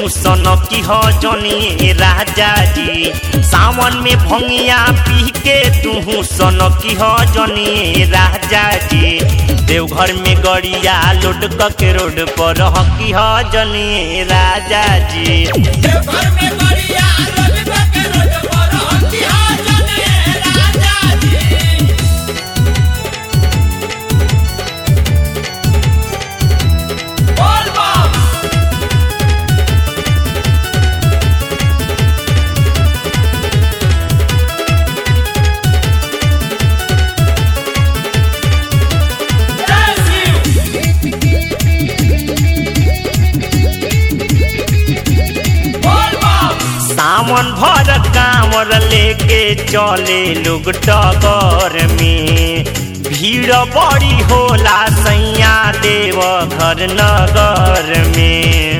तू सन की हो जनी राजा जी सावन में भंगिया पी के तू सन की हो जनी राजा जी देवघर में गड़िया लोड के रोड पर हकी हो जनी राजा जी देवघर में बढ़िया रोड के रोड पर हंसी हो जने राजा जी बोल बम जय शिव बोल बम सावन भर कांवर लेके चले लोग टगर में भीड़ बड़ी होला सैया देव घर नगर में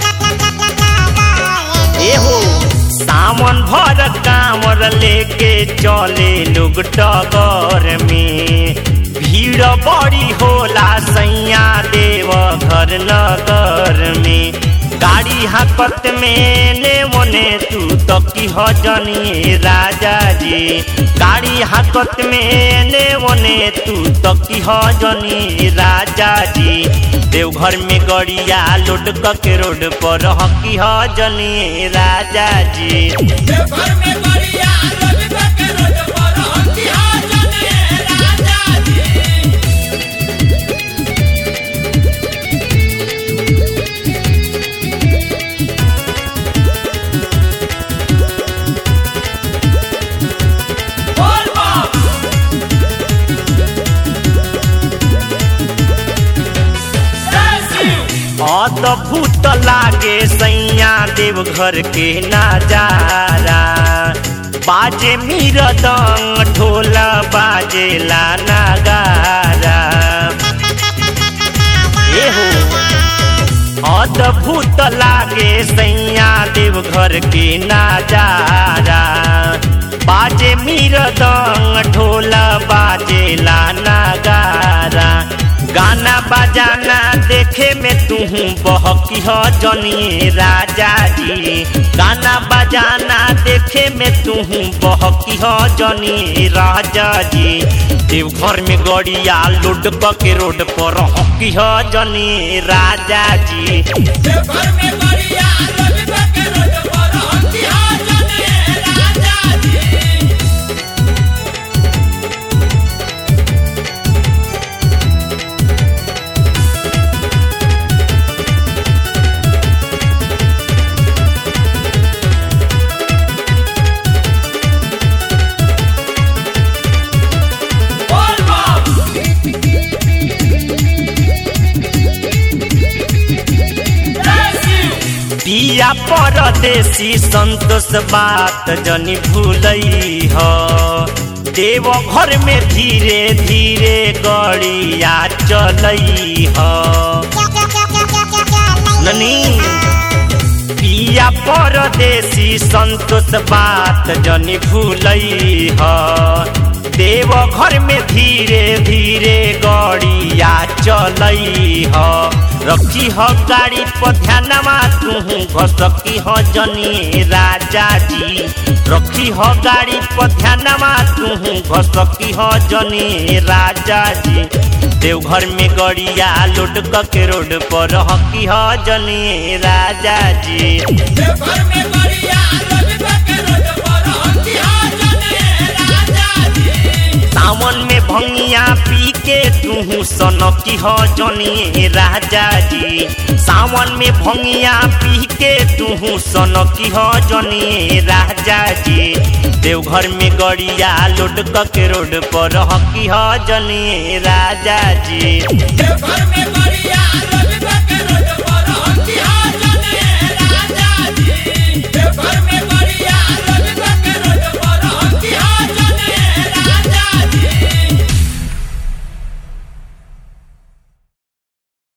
एहो सावन भर कांवर लेके चले लोग टगर में भीड़ बड़ी होला सैया देव घर नगर में गाड़ी हाकत में ने मोने तू तो की हो जनी राजा जी गाड़ी हाकत में ने मोने तू तो की हो जनी राजा जी देवघर में गड़िया लोड के रोड पर हकी हो जनी राजा जी देवघर में बढ़िया रोड के रोड पर हंसी हो जने राजा जी बोल बम जय शिव अद्भुत लागे सैया देवघर के नजारा बाजे मीरदंग ढोल बाजेला नगारा एहो अद्भुत लागे सैया देवघर के नजारा बाजे मीरदंग ढोल बाजेला नगारा गाना बजाना देखे में तू बहकी हो जनी राजा जी गाना बजाना देखे में तू बहकी हो जनी राजा जी देवघर में गड़िया लोड के रोड पर हकी हो जनी राजा जी देवघर में बढ़िया रोड के रोड पर हंसी हो जने राजा जी बोल बम जय शिव पिया परदेसी संतोष बात जनी भूलई हो देव घर में धीरे धीरे गड़िया चलई हो ननी पिया परदेसी संतोष बात जनी भूलई ह देव घर में धीरे धीरे गड़िया चलई ह रखी ह गाड़ी पर ध्यानमा तू घसकी ह जनी राजा जी रखी ह गाड़ी पर ध्यानमा तू घसकी ह जनी राजा जी देवघर में गड़िया लोड के रोड पर हकी ह जनी राजा जी देवघर में बढ़िया रोड के रोड पर हंसी हो जने राजा जी सावन में भंगिया पी के तू सनकी हो जनी राजा जी सावन में भंगिया पी के तू सनकी हो जनी राजा जी देवघर में गड़िया लोड के रोड पर हकी हो जनी राजा जी देवघर में